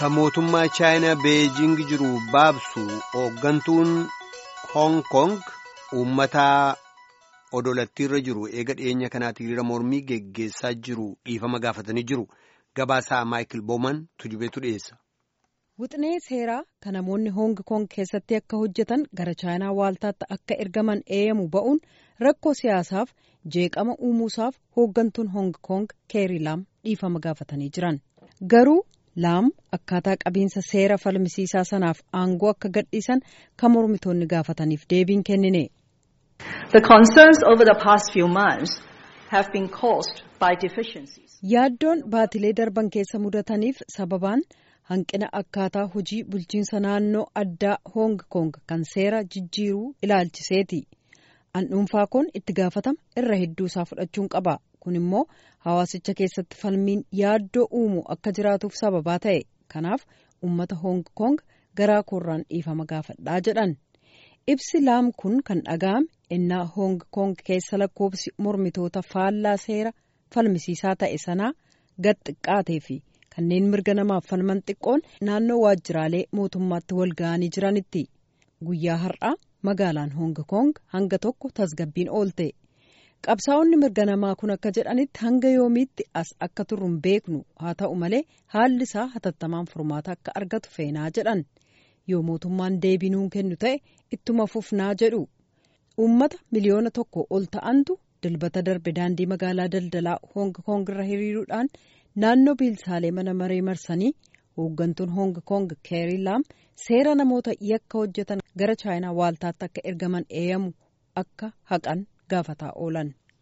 Kan mootummaa Chaayinaa Beejing jiru baabsu hooggantuun Hong Kong uummataa odolattiirra jiru eega dhiyeenya kanaatti hiriira mormii geggeessaa jiru dhiifama gaafatanii jiru. Gabaasaa Maayikil Booman tujubeetu dhiyeessa. Wixinee seeraa kan namoonni Hong Kong keessatti akka hojjetan gara Chaayinaa waaltaatti akka ergaman eeyyamu ba'uun rakkoo siyaasaaf jeeqama uumuusaaf hooggantuun Hong Kong Keeri Laam dhiifama gaafatanii jiran. Garuu Laam akkaataa qabiinsa seera falmisiisaa sanaaf aangoo akka gadhiisan kan mormitoonni gaafataniif deebiin kennine. The concerns over the past few months have been caused by deficiencies. Yaaddoon baatilee darban keessa mudataniif sababaan hanqina akkaataa hojii bulchiinsa naannoo addaa Hong Kong kan seera jijjiiruu ilaalchiseeti. An dhuunfaa kun itti gaafatama irra hedduu isaa fudhachuun qaba. Kun immoo hawaasicha keessatti falmiin yaaddoo uumu akka jiraatuuf sababaa ta'e. Kanaaf uummata Hong Kong garaa koorraan dhiifama gaafadhaa jedhan. Ibsi laam kun kan dhaga'ame innaa Hong Kong keessa lakkoofsi mormitoota faallaa seera falmisiisaa ta'e sanaa gad xiqqaatee fi kanneen mirga namaaf falman xiqqoon naannoo waajjiraalee mootummaatti wal ga'anii jiranitti. Guyyaa har'aa magaalaan Hong Kong hanga tokko tasgabbiin oolte. Qabsaa'onni mirga namaa kun akka jedhanitti hanga yoomiitti as akka turru hin beeknu haa ta'u malee haalli isaa hatattamaan furmaata akka argatu feenaa jedhan. Yoo mootummaan deebii nuun kennu ta'e ittuma fufnaa jedhu. Uummata miliyoona tokko ol ta'antu dilbata darbe daandii magaalaa daldalaa Hong Kong irra hiriiruudhaan naannoo biilsaalee mana maree marsanii hooggantuun Hong Kong Keeri Laam seera namoota yakka hojjetan gara Chaayinaa waaltaatti akka ergaman eeyyamu akka haqan gaafataa oolan.